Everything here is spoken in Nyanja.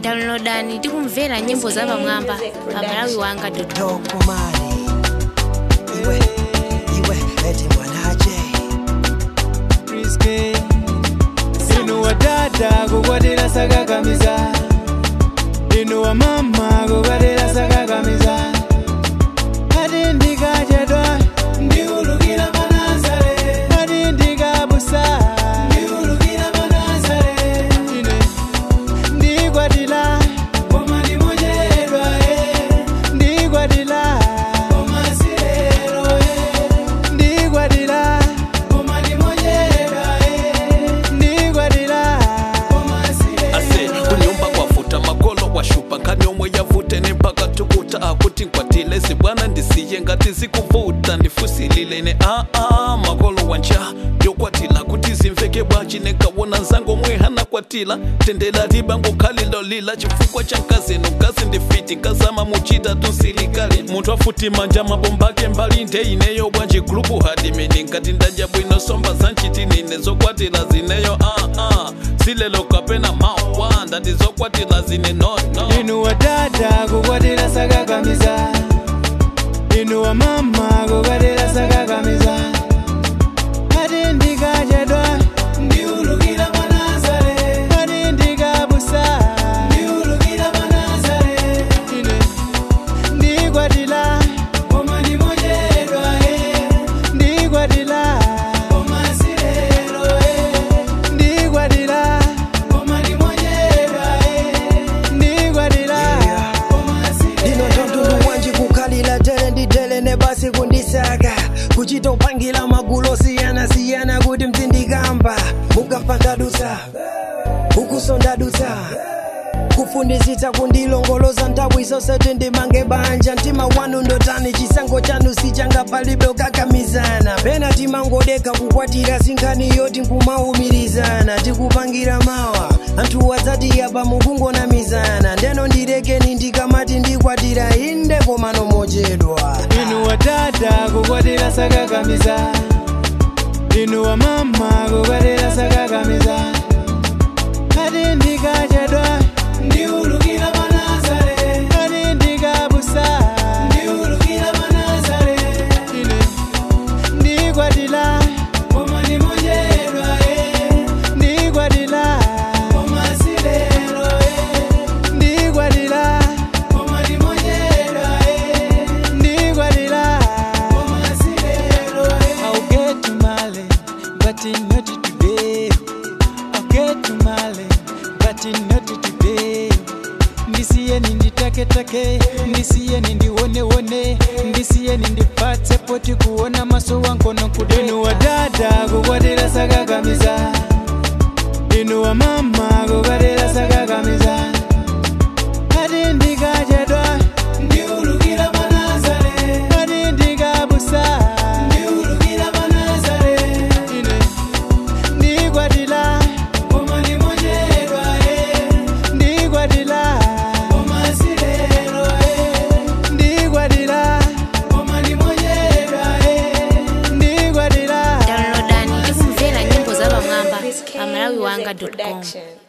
downloadani tikumvera nyimbo za pamwamba pa malawi wanga tokomani iwe iwe eti mwanaje Risky. inu wadada kukwatira sakakamiza inu wamama kukwatira sakakamiza ati ndikachedwa ndiulukira manazare ati ndikabusa ndiulukira manazare ine ndikwatira koma ndimochedwa ndikwatira koma sirero ndikwatira koma ndimochedwa ndikwatira koma sirero ase kunyumba kwafuta makolo washupa nkani omwe yavute nempaka tukuta akuti nkwatile zibwana ndisiye ngati zikuvuta ndifusilile ne aa makolo wanja yokwatila kuti zimveke bwaci nekawona nzango mwe hanakwatila tendela libango khalilo lila chifukwa cha nkazino kazi ndifiti nkazama muchita tunsilikali munthu afuti manja mabombake mbali ndeineyo bwanji gulupu hadimini nkati ndadya bwino somba zanchitinine zokwatila zineyo aa silelo kapena mawa ndati zokwatila zine nono inu wadada kukwatira sakakamiza inu wamama kukwatira sakakamiza ati ndikachedwa ndiulukira manazare ati ndikabusa ndiulukira manazare ine ndikwatira koma ndimochedwa ndikwatira koma sirero ndikwatira koma ndimochedwa ndikwatira koma lino tontundu wanji kukhalira tere ndi tere ne basi kundisaka kuchita upangira magulu osiyana-siyana kuti mzindikamba mukamva ndadutsa ukuso ndadutsa kufundisitsa kundilongoloza nthawi zonse tindimange banja mtima wanu ndotani chisankho chanu sichanga palibe ukakamizana pena timangodeka kukwatira sinkhani yoti nkumaumirizana tikupangira mawa anthu wadzati yapa mukungonamizana ndeno ndirekeni ndikamati ndikwatira inde komano mochedwa inu wadada kukwatira sakakamiza inu wamama kukwatira sakakamiza ati ndikachedwa ndiulukira manazare ati ndikabusa ndiulukira manazare ine ndikwatira koma ndimochedwa ndikwatira koma sirero ndikwatira koma ndimochedwa ndikwatira koma sirero I'll get to Mali, but not today. I'll get to Mali, but not today. ndisiyeni nditaketake ndisiyeni ndiwonewone ndisiyeni ndipatse poti kuona maso wankono kude inu wadada kukwatira sakakamiza inu wamama kukwatira sakakamiza ati ndikachedwa ndiulukira manazare ati ndikabusa ndiulukira manazare ine ndikwatira koma ndimochedwa ndikwatira koma sirero ndikwatira koma ndimochedwa ndikwatira downloadani tikumvera nyimbo za pamwamba pa malawi wanga com Production.